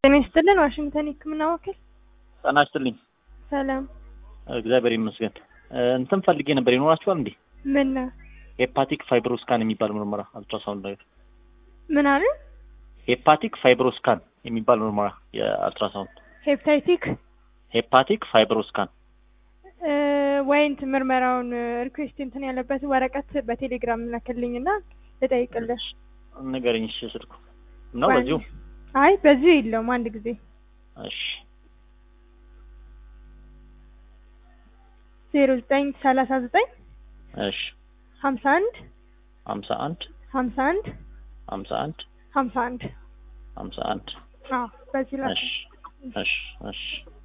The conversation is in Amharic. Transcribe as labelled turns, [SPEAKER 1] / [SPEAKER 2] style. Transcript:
[SPEAKER 1] ጤና ይስጥልን ዋሽንግተን የህክምና ወኪል
[SPEAKER 2] ጤና ይስጥልኝ።
[SPEAKER 1] ሰላም
[SPEAKER 2] እግዚአብሔር ይመስገን። እንትን ፈልጌ ነበር ይኖራችኋል እንዴ?
[SPEAKER 1] ምን
[SPEAKER 2] ሄፓቲክ ፋይብሮስካን የሚባል ምርመራ አልትራሳውንድ ነገር
[SPEAKER 1] ምን አለ
[SPEAKER 2] ሄፓቲክ ፋይብሮስካን የሚባል ምርመራ የአልትራሳውንድ
[SPEAKER 1] ሄፕታይቲክ
[SPEAKER 2] ሄፓቲክ ፋይብሮስካን
[SPEAKER 1] እ ወይ እንትን ምርመራውን ሪኩዌስት እንትን ያለበት ወረቀት በቴሌግራም ላክልኝና ልጠይቅልሽ
[SPEAKER 2] ንገረኝ። እሺ ስልኩ ነው
[SPEAKER 1] ወይ-
[SPEAKER 2] በዚሁ
[SPEAKER 1] አይ በዚሁ የለውም አንድ ጊዜ
[SPEAKER 2] እሺ
[SPEAKER 1] ዜሮ ዘጠኝ ሰላሳ ዘጠኝ
[SPEAKER 2] እሺ
[SPEAKER 1] ሀምሳ አንድ
[SPEAKER 2] ሀምሳ አንድ
[SPEAKER 1] ሀምሳ አንድ
[SPEAKER 2] ሀምሳ አንድ
[SPEAKER 1] ሀምሳ አንድ
[SPEAKER 2] ሀምሳ አንድ
[SPEAKER 1] አዎ በዚህ ላክ
[SPEAKER 2] እሺ እሺ እሺ